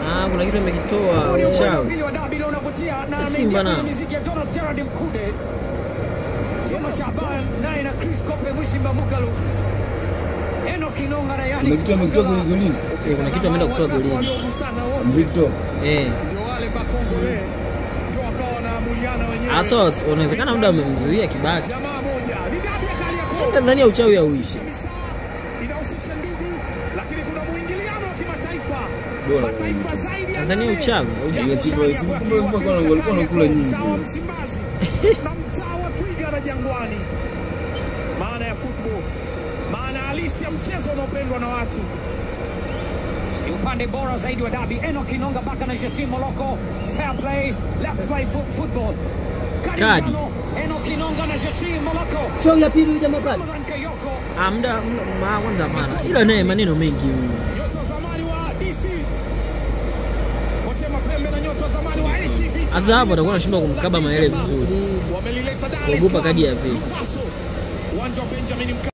Ah, kuna kitu amekitoa Huu ni upande wa uchawi. pili wa dabi leo unavutia na Ya ameingia Simba kwenye nao. miziki ya Jonas Gerard Mkude. Thomas Shaban naye na Chris Kope Mwishimba Mugalu. Enoch Inonga na yani Kuna kitu amekitoa kwenye golini. Eh, kuna kitu ameenda kutoa golini. Victor. Eh. Ndio wale Bakongole ndio wakawa wanaamuliana wenyewe. Asa unawezekana muda amemzuia Kibaki. Jamaa moja ni dabi ya Kariakoo. Tanzania uchawi hauishi. Inahusisha ndugu, lakini kuna mwingiliano wa kimataifa. Bora Mataifa zaidi ya Tanzania nane uchawi Ile hauja. siku ile siku kumbe kumbe kwa walikuwa wanakula nyingi. mtaa wa Msimbazi na mtaa wa Twiga na Jangwani. Maana ya football, maana halisi ya mchezo unaopendwa na watu. ni upande bora zaidi wa dabi. Enoch Inonga baka na Jessim Moloko. Fair play, let's play fo- football. Kadi Kadi. tano, Enoch Inonga na Jessim Moloko. Sio ya pili huyu jamaa pale. Ramadhan Kayoko. Ah, muda muda- ma kwanza hapana. Ila naye maneno mengi huyu. Nyota wa zamani wa DC Motema Pembe na nyota wa zamani wa AC Vita. Sasa hapo atakuwa anashindwa kumkaba maele vizuri. Wamelileta Dar es Kuogopa Salaam. kadi ya pili. Lupaso. Uwanja wa Benjamin Mkapa.